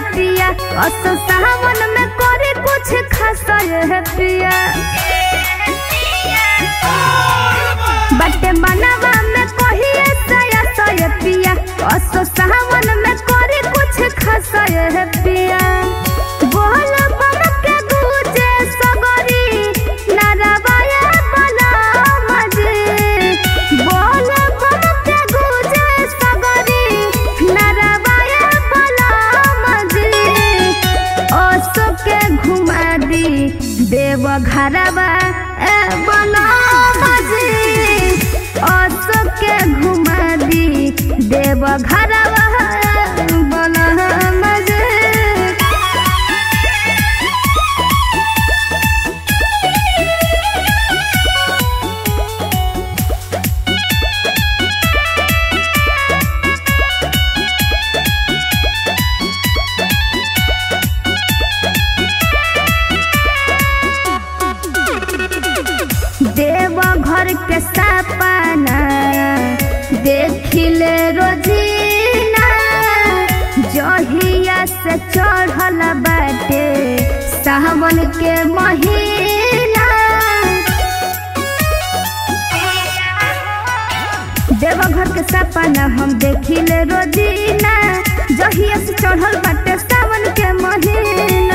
पिया असो सावन में करे कुछ खासा ये पिया बटे मनवा में कहिए सया सया पिया असो सावन में करे कुछ खासा ये पिया बोल बम के गूंजे सगरी नरवाया बला मजे बोल बम के गूंजे सगरी नरवाया बला मजे असो के घुमा दी देव घरवा ए बला मजे असो के घुमा दी देव घरवा बला मजे देव घर के सपना देखिले रोजीना जहिया से चढ़ल बाटे सावन के महीना देवघर के सपना हम देखिले रोजीना जहिया से चढ़ल बाटे सावन के महीना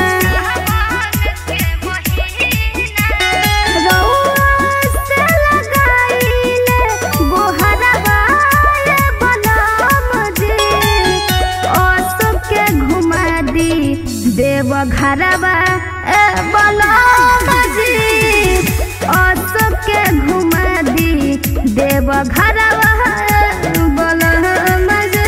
रउआ से लगाइले गोहरवा ये बलम जी असो के घुमा दी देव घरवा ए बलम जी असो के घुमा दी देव घरवा बलम जी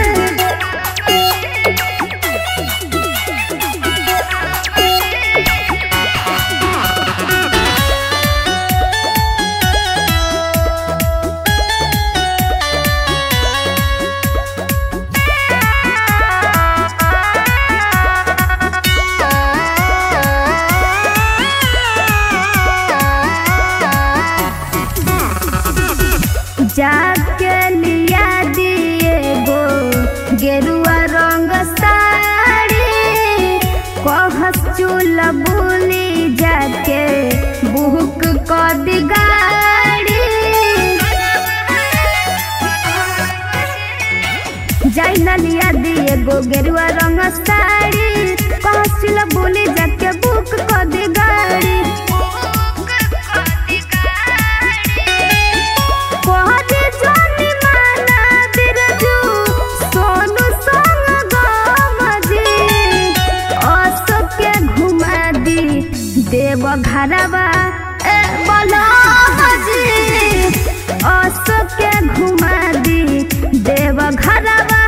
जाके लिया दिए गो गेरुआ रंग साड़ी कहस चूल बुली जाके बुक क दी गाड़ी जाई ना लिया दिए गो गेरुआ रंग साड़ी कहस चूल बुली जाके बुक क दी गाड़ी कहते जानी माना बिरजू सोनू संग गमजी असो के घुमा दी देव घरवा ए बलमजी असो के घुमा दी देव घरवा